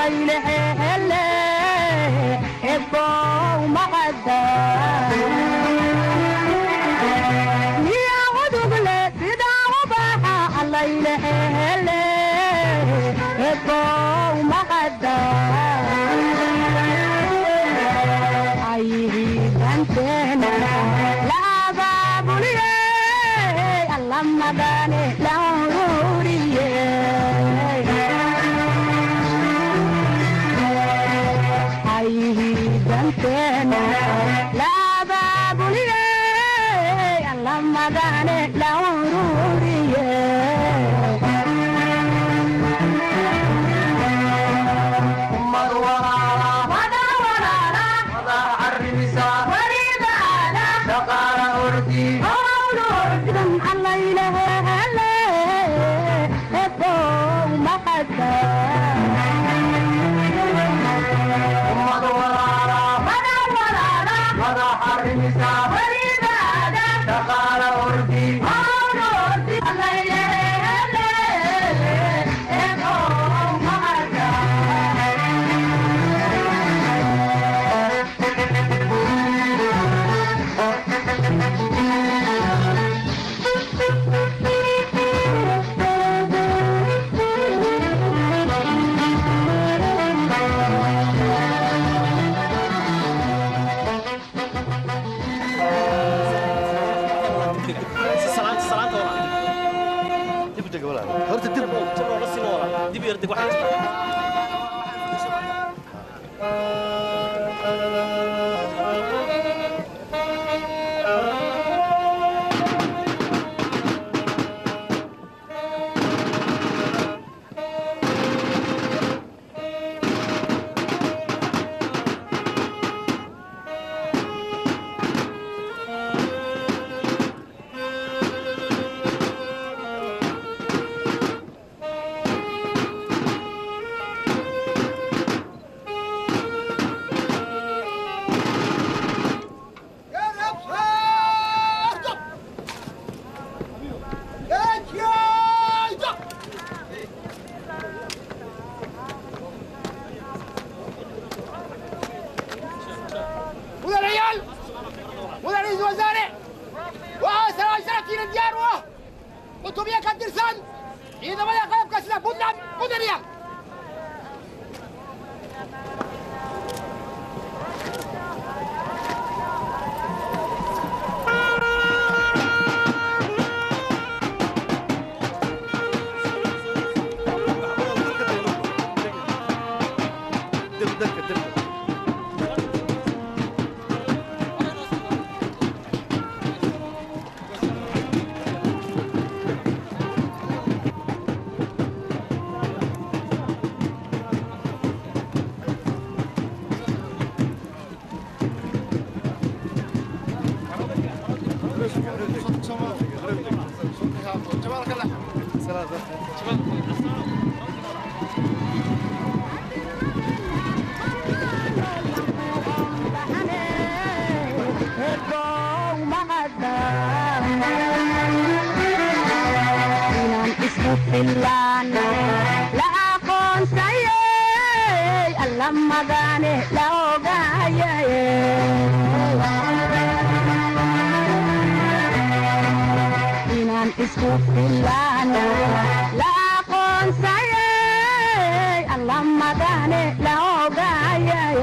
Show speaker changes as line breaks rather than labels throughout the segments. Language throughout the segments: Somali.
allaylehele ebow maqada miya udugle sidaa ubaxa allaylehele ebow maqada ayhiidanteena la abaabuliye alla magane la ururiye ayhiidanteena la abaabuliye alla magane la ururiye
horta dib
dib yar deg waxaa
mudanayaal mudan ra-iisul wasaare waxaa saraakiina diyaar u ah cutubyo ka tirsan ciidamada qalabka sida puntland mudanayaal
inaan isku fillaano la aqoonsayey alla magane la ogaayay inaan isku fillaano la aqoonsayey alla magane la ogaayay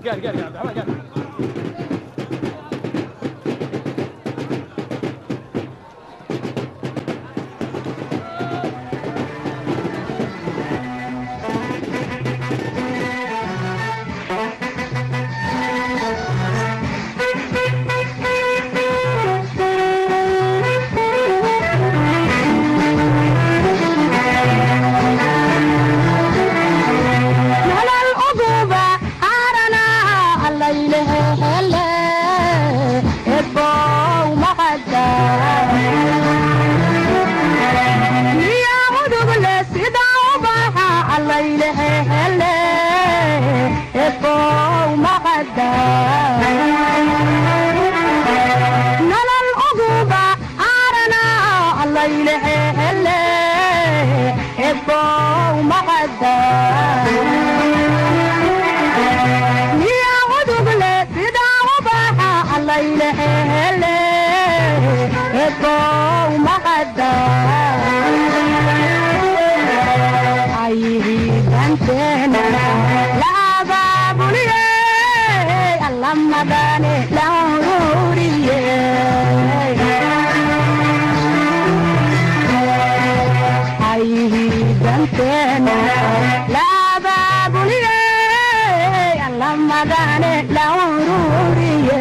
nolol uguba arana allaylehe hele ebow maqada miya udugle sida ubaxa allaylehe hele ebow maqada nolol uguba arana allaylehe hele ebow maqada miya udugle sida ubaxa allaylehe ebow maqada ayhidanteena la abaabuliye allamadane la ururiye ayhidanteena la abaabuliye allamadane la ururiye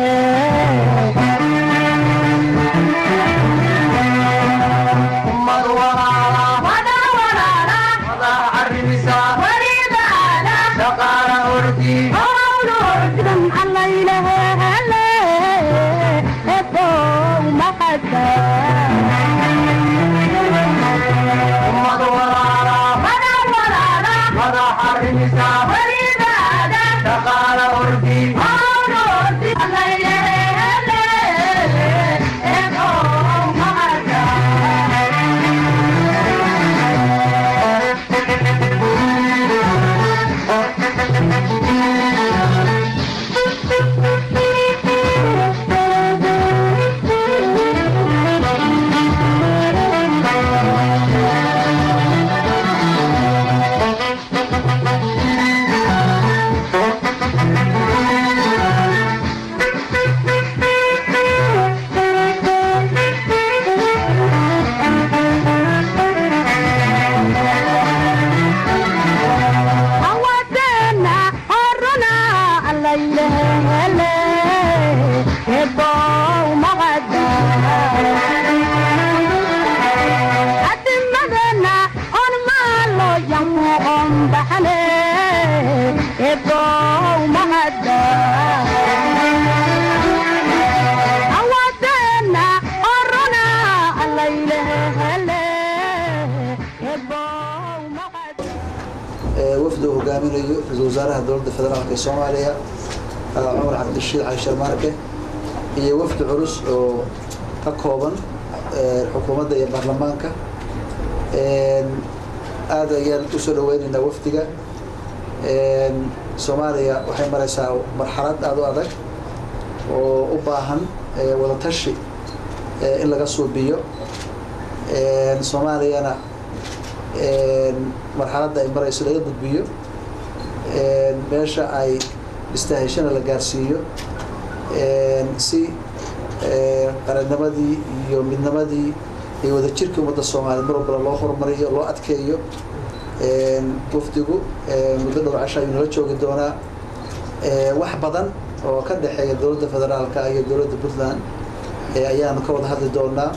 hawadena horuna allaylehele ebow maqada adimadena on maalo yamu on baxne ebow maqada hawadena horuna allaylehele ebow maqada
wafdi uu hogaaminayo ra-iisul wasaaraha dowladda federaalk ee soomaaliya cumar cabdirashiid cali sharmaarke iyo wafdi culus oo ka kooban xukuumadda iyo baarlamaanka aad ayaan usoo dhaweynaynaa wafdiga soomaaliya waxay maraysaa marxalad aada u adag oo u baahan wadatashi in laga suubiyo soomaaliyana marxaladda ay marayso laga gudbiyo meesha ay istaheshana la gaarsiiyo si qarannimadii iyo midnimadii iyo wadajirkii ummadda soomaaliya mar walbana loo horumariyo loo adkeeyo wafdigu muddo dhow casha ayuu nala joogi doonaa wax badan oo ka dhexeeya dowladda federaalka iyo dowladda puntland ayaanu ka wada hadli doonaa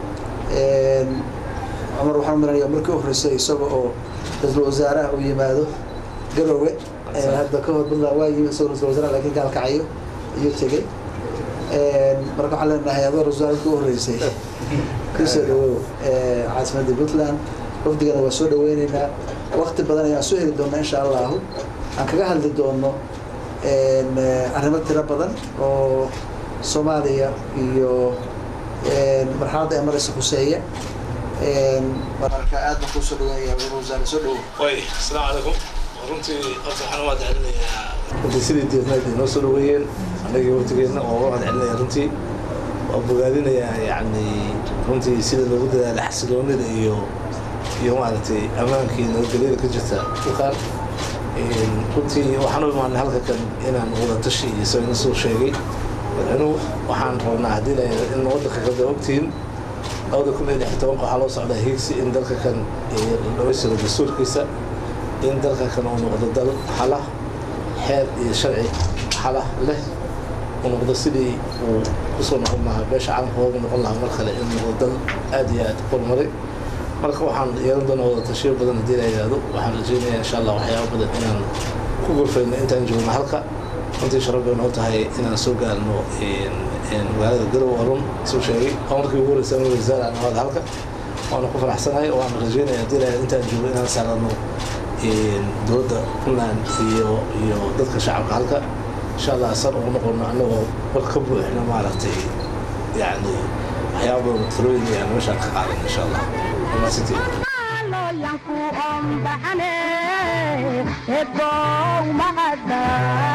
cumar waxaan u malanaya markii u horreysay isaga oo ra-iisul wasaaraha uu yimaado garowe hadda ka hor puntland waa yimi isagoo ra-isul wasaaraha laakiin gaalkacayo ayuu tegey marka waxaan leenahay adoo ra-isul wasaaraha markii u horreysay kusoo dhawow caasimadda puntland wafdigana waa soo dhaweyneynaa wakti badan ayaan soo heli doonaa insha allahu aan kaga hadli doono arrimo tiro badan oo soomaaliya iyo marxaladda ay maraysa khuseeya mararka aad baan kusoo dhaweynaya ra-isul wasaare soo dhawow
way asalaamu calaykum runtii horta waxaan u mahadcelinayaa
runtii sidii diidnayd ay noo soo dhaweeyeen annagii waqtigeenna oo uga mahadcelinaya runtii waa bogaadinayaa yacni runtii sida loogu dadaalay xasiloonida iyo iyo maaragtay ammaankii nabadgelyada ka jirta dhulkaan runtii waxaan u imaanay halka kan inaan wada tashi iyo isagana soo sheegay madaxweynuhu waxaan rabnaa haddii la in waddanka kada ogtihiin labada kun iyo lix iyo tobanka waxaa loo socdaa hiigsi in dalka kan la dhameystiro dastuurkiisa in dalka kan uu noqdo dal xala xeer iyo sharci xala leh uu noqdo sidii uu kusoo noqon lahaa beesha caalamka hooga noqon lahaa mar kale in noqdo dal aad iyo aad horumaray marka waxaan yeelan doonaa wada tashiyo badan haddii la yidhaahdo waxaan rajeynayaa insha allah waxyaaba badan inaan ku gurfayno intaan joogno halka runtii sharaf bay noo tahay inaan soo gaarno magaalada garow arun suu sheegay waa markii ugu horeysa anuu wasaar aan ahaada halka waana ku faraxsanahay waan rajeynaya haddii la yidhahdo intaan joogo inaan saarano dowladda puntland iyo iyo dadka shacabka halka insha allah san ugu noqono annagoo war ka buuxno maaragtay yani waxyaaba badan talooyin ayaan meeshaan ka qaadan insha allah wamaasitiin
looyanku ombaxane ebow mahadda